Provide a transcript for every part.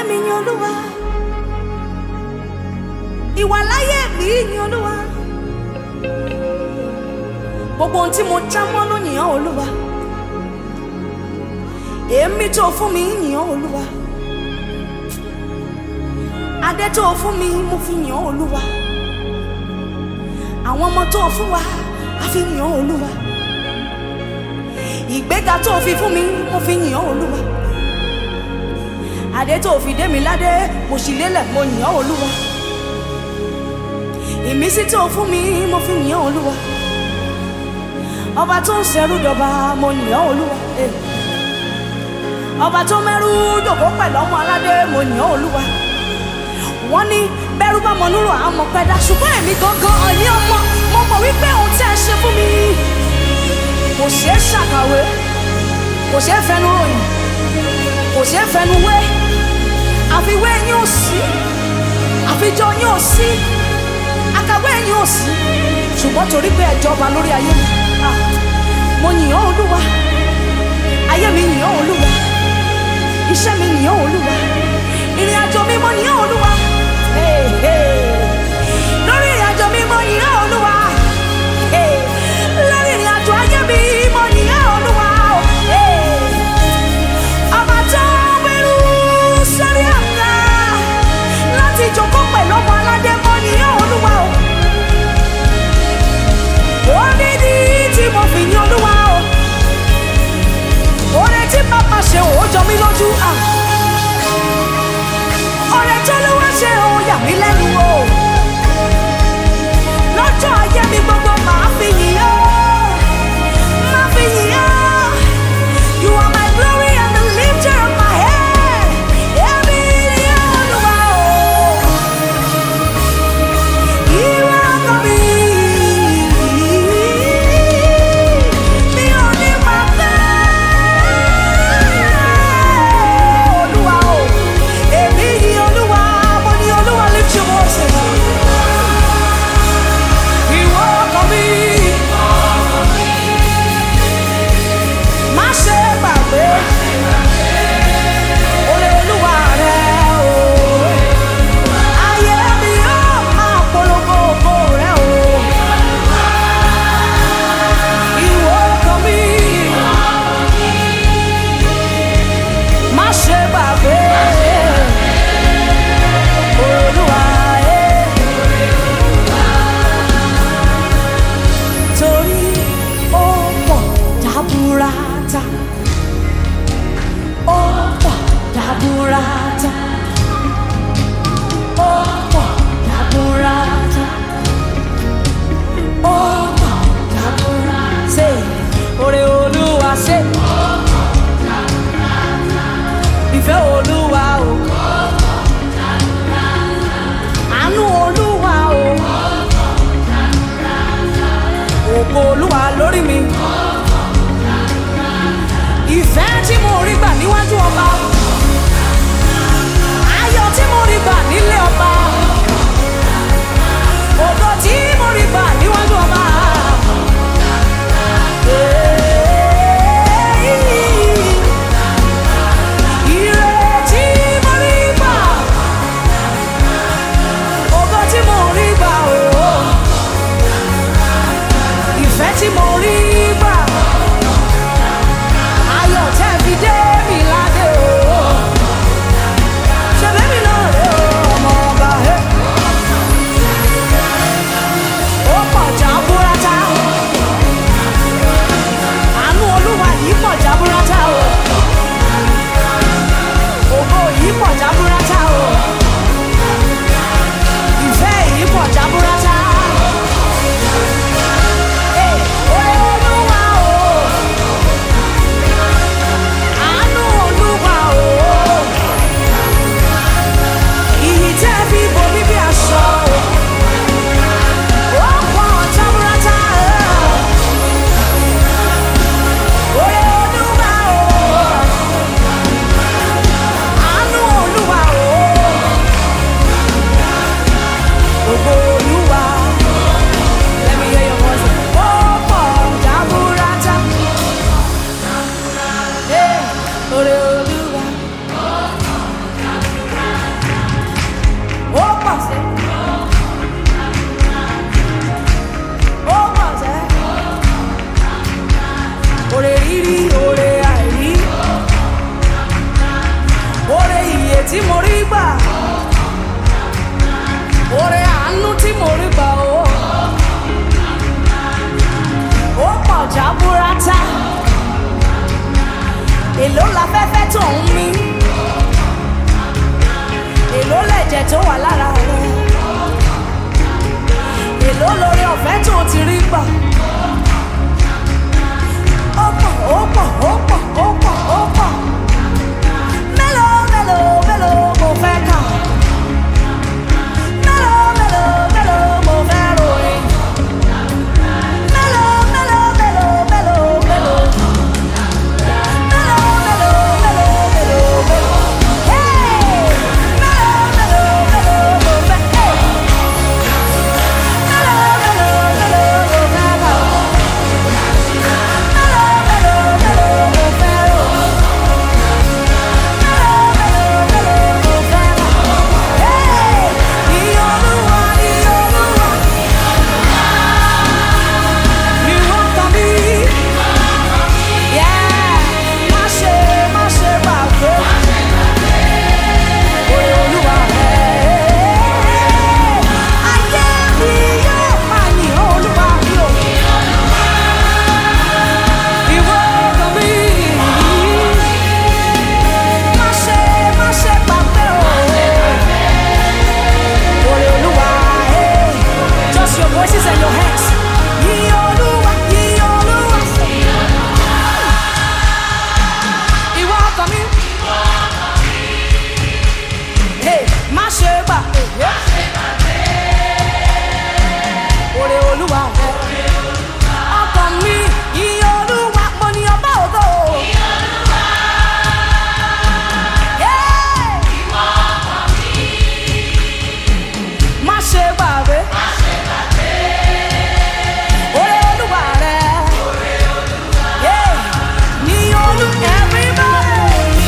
mi yin olúwa ìwàláyé mi yin olúwa gbogbo ohun tí mo já mọ́ ló yìn ọ́ olúwa èémí tó fún mi yìn ọ́ olúwa adé tó fún mi mo fi yìn ọ́ olúwa àwọn ọmọ tó fún wa a fi yìn ọ́ olúwa ìgbéga tó fi fún mi mo fi yìn ọ́ olúwa adé tó fi dé mi ládé mo sì lélẹ̀ mo yìn ọ́ olúwa ìmísí tó fún mi mo fi yìn ọ́ olúwa ọba tó ń ṣẹrú dọba mo yìn ọ́ olúwa eh. ọba tó mẹ́rú dòkó pẹ̀lú ọmọ aládé mo yìn ọ́ olúwa wọ́n ní bẹ́rù bá mọ núrò àmọ́ pẹ́dá ṣùgbọ́n èmi gangan ọ̀ní ọmọ mo mọ̀ wípé ohun tí ẹ ṣe fún mi kò ṣeé ṣàkàwé kò ṣeé fẹnu ròyìn kò ṣeé fẹnu wé àfiwé yín ò sí àfijọ́ yín ò sí àkàwé yín ò sí ṣùgbọ́n torí pé ẹ jọba lórí ayé mi ah, mo yìn ọ́ olúwa ayé mi yìn ọ́ olúwa iṣẹ́ mi yìn ọ́ olúwa ìrìn àjò mi mo yìn ọ́ olúwa Hey, hey. lórí ìrìn àjò mi mo yìn ọ́ olúwa Hey, lórí ìrìn àjò ayé mi mo yìn ọ́ olúwa Hey, ọba tó gbẹrú sórí àga láti jókòó pẹ̀lú ọmọ aládé mo yìn ọ́ olúwa o ó ní ní tí mo fi yìn olúwa o oore tí bàbá ṣe ò jọ mí lójú à ọ̀rẹ́ tó ló wá ṣe ò yà mí lẹ́nu o lọ́jọ́ ayé mi gbogbo màá fi yìn ọ́ máa fi yìn ọ́ you are my glory and the lifter of my head èmi ni Olúwa o ìwọ ọkọ mi mi ò ní máa fẹ́ Olúwa o èmi ni Olúwa mo ní Olúwa lift your voices. Ìwọ ọkọ mi. Má ṣe gbàgbé. Oore Olúwa rẹ o. Ayé mi yóò máa polongo ògo rẹ o. Ìwọ ọkọ mi. Má ṣe gbàgbé. Olúwa ẹ̀. torí ó pọ̀ jaburata ó pọ̀ jaburata ó pọ̀ jaburata ó pọ̀ jaburata ṣe oore olúwa ṣe ìfẹ́ olúwa o àánú olúwa o ògo olúwa lórí mi. ìfẹ́ tí mo rí gbà níwájú ọba. ayọ̀ tí mo rí gbà nílé ọba. ògo tí mo rí gbà níwájú ọba. Ire tí mo rí gbà. Ògo tí mo rí gbà ooo ìfẹ́ tí mo rí gbà ayọ̀ tẹ́ fi dé mi ládé o ṣe bẹ́mi náà rè o ọmọ ọba ẹ. ó pọ̀ jaburata àánú olúwa yìí pọ̀ jaburata o ògo yìí pọ̀ jaburata o ìfẹ́ yìí pọ̀ jaburata. Hey, oore tí mo rí gbà oore àánú tí mo rí gbà o ó pọ̀ jábúrátà èló láfẹ́fẹ́ tó ń mí èló lẹ̀jẹ̀ tó wà lára rẹ̀ èló lórí ọ̀fẹ́ tó ti rí gbà ó pọ̀ ó pọ̀ ó pọ̀ ó pọ̀ ó pọ̀ mélòó mélòó mélòó mo fẹ́ kà mélòó mélòó mélòó mo fẹ́ ròyìn mélòó mélòó mélòó mélòó mélòó. Yeah, má ṣe má ṣe gbàgbé. Oore Olúwa rẹ̀. Ayé mi yóò máa yìn Olúwa mi o. Ìwọ ọkàn mi. Má ṣe má ṣe gbàgbé o. Oore Olúwa rẹ̀. Just your voices and your hands. Yìn Olúwa, yìn Olúwa. Ìwọ ọkàn mi. Hey, má ṣe gbà. Oore Olúwa rẹ̀. Ọkàn mi, iye Olúwa, mo ní ọba ògo. Yeah. Má ṣe gbàgbé. Oore Olúwa rẹ̀. Yeah. Ní olú everybody.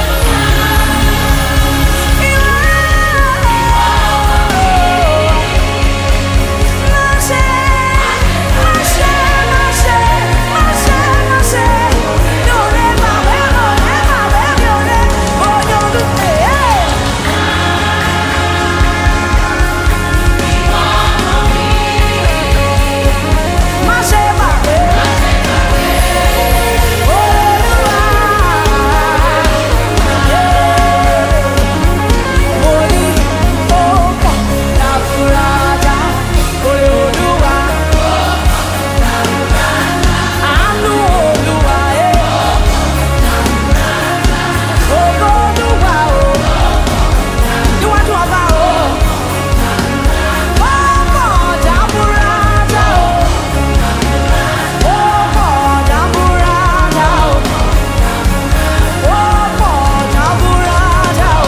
Orí ó pọ̀ láfúrájá, orí Olúwa. Àánú Olúwa ẹ̀. Ògo Olúwa o. Níwájú ọba o. Ó pọ̀ jábúrátá o. Ó pọ̀ jábúrátá o. Ó pọ̀ jábúrátá o.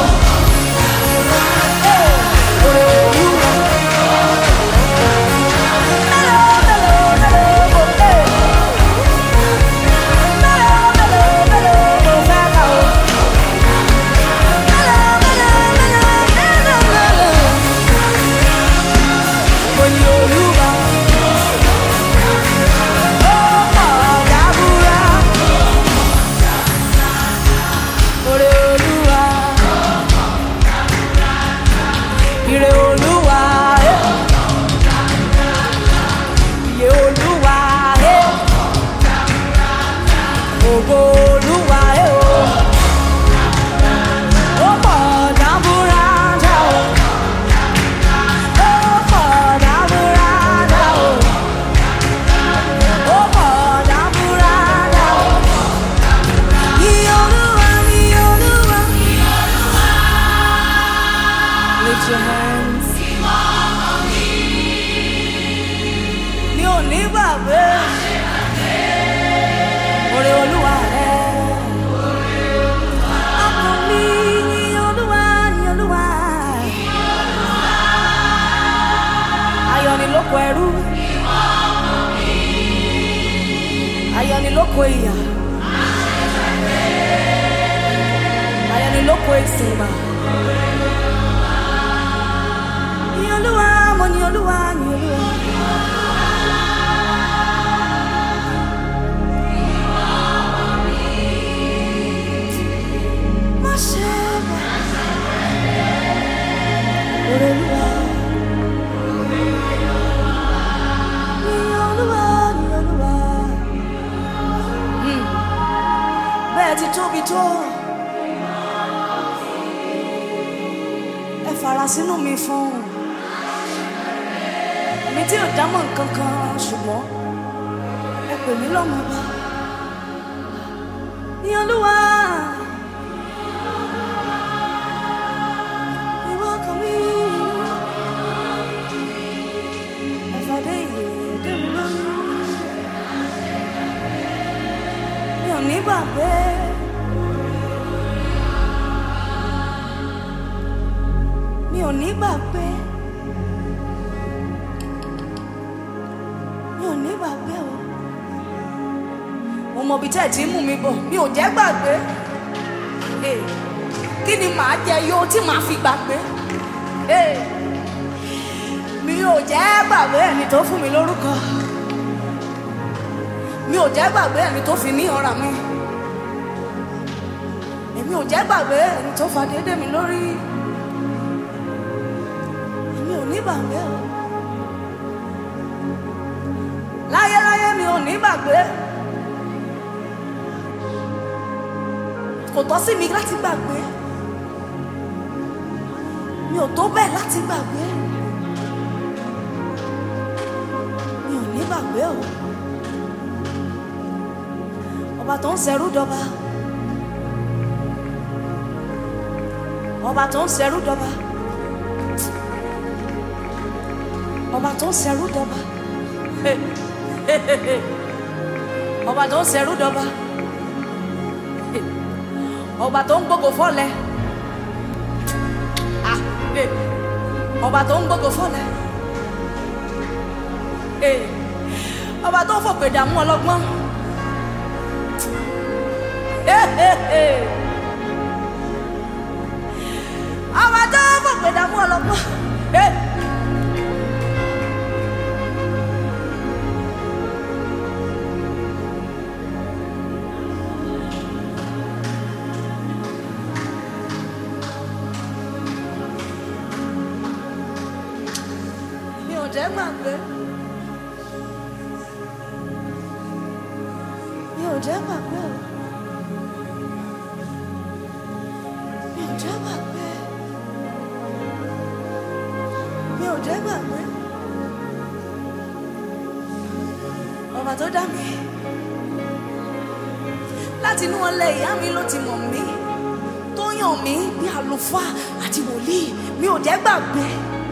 Ire Olúwa, eh. Iye Olúwa, eh. Ògo Olúwa, eh, o. Ó pọ̀ dábúrádá o. Ó pọ̀ dábúrádá o. Ó pọ̀ dábúrádá o. Iye Olúwa, iye Olúwa. Lift your hands. Mi ò ní gbàgbé. Oore Olúwa rẹ̀. Ọkàn mi yìn Olúwa, yìn Olúwa. Ayọ̀ ni lóko ẹrú. Ayọ̀ ni lóko ìyà. Ayọ̀ ni lóko ìsìngbà. Yìn Olúwa, mo yìn Olúwa, yìn Olúwa. Má ṣe bẹ̀. tó ẹ fara sínú mi fún mi tí ò dámọ̀ nǹkan kan ṣùgbọ́n ẹ pè mí lọ́mọ bá ní olúwa. ìwọ kan mi. Ẹ̀fọ́dé ìyè dé mi lóyún. Mi ò ní gbàgbé. Mi ò ní gbàgbé. Mi ò ní gbàgbé o. Mo mọ ibi tẹ́ ẹ̀ tí ń mú mi bọ̀. Mi ò jẹ́ gbàgbé. Eh, Kí ni màá jẹ yó tí màá fi gbàgbé? Eh, Mi ò jẹ́ gbàgbé ẹni tó fún mi lórúkọ. Mi ò jẹ́ gbàgbé ẹni tó fi mí ọ̀rà mi. Èmi ò jẹ́ gbàgbé ẹni tó fa déédéé mi lórí. Èmi ò ní gbàgbé o. Láyéláyé mi ò ní gbàgbé. Kò tọ́ sí mi láti gbàgbé. Mi ò tó bẹ́ẹ̀ láti gbàgbé. Mi ò ní gbàgbé o. Ọba tó ń ṣẹrú dọba. Ọba tó ń ṣẹrú dọba. Ọba tó ń ṣẹrú dọba. Ọba tó ń ṣẹrú dọba. Ọba tó ń gbógo fọ́lẹ̀. Ah, eh. Ọba tó ń gbógo fọ́lẹ̀. Eh. Ọba tó ń fòpè dààmú ọlọ́gbọ́n. Eh, eh, eh. Ọba tó ń fòpè dààmú ọlọ́gbọ́n. Eh. Mi ò jẹ́ gbàgbé. Mi ò jẹ́ gbàgbé o. Mi ò jẹ́ gbàgbé. Mi ò jẹ́ gbàgbé. Ọba tó dá mi. Láti inú ọlẹ ìyá mi ló ti mọ̀ mí. Tó yàn mí bí àlùfáà àti wòlíì. Mi ò jẹ́ gbàgbé.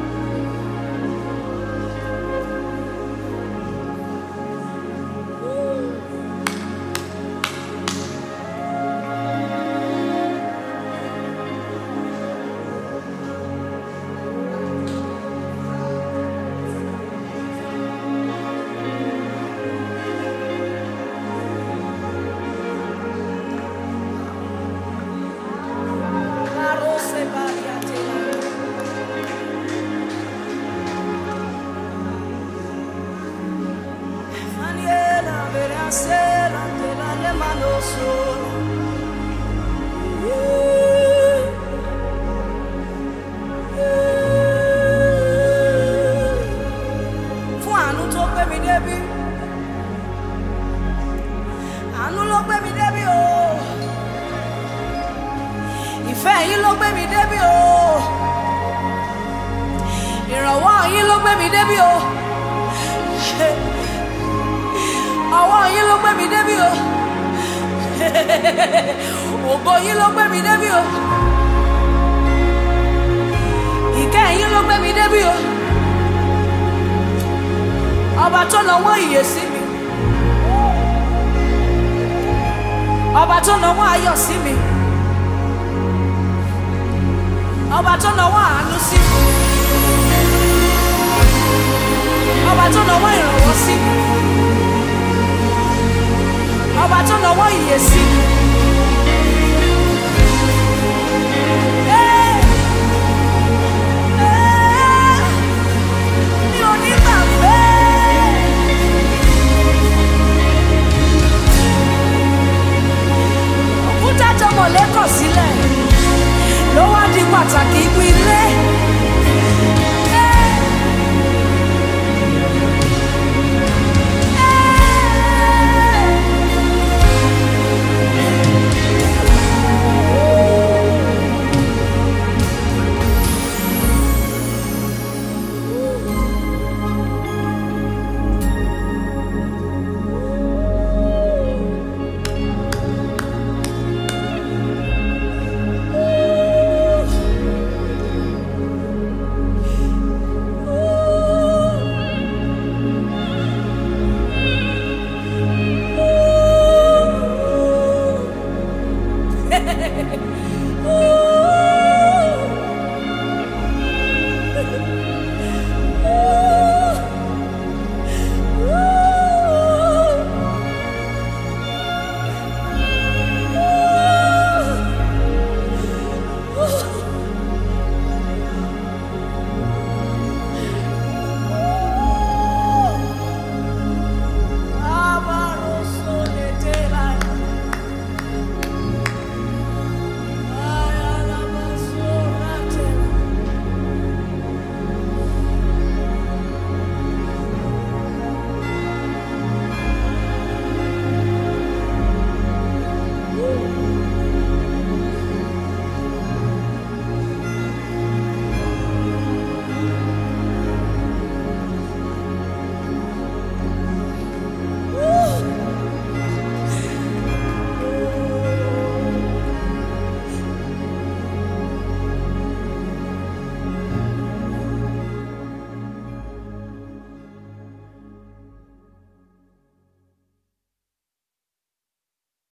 Arose bariatela. Faniela verasela te la le mano sola. Fún àánú tó gbé mi débi. Àánú ló gbé mi débi o. Ìfẹ́ yín ló gbé mi débi o. Ìrànwọ́ yín ló gbé mi débi o. Ọwọ́ yín ló gbé mi débi o. Ògo yín ló gbé mi débi o. Ìkẹ́ yín ló gbé mi débi o. Ọba tó nawọ́ ìyè sí mi. Ọba tó nawọ́ ayọ̀ sí mi. Ọba tó nawọ́ àánú sí mi. Ọba tó nawọ́ ìrànwọ́ sí mi. Ọba tó nawọ́ ìyè sí mi. Ẹ́, ẹ́, mi ò ní gbàgbé. Òkúta jọmọ̀ lẹ́kọ̀ọ́ sílẹ̀ ló wá di pàtàkì ibi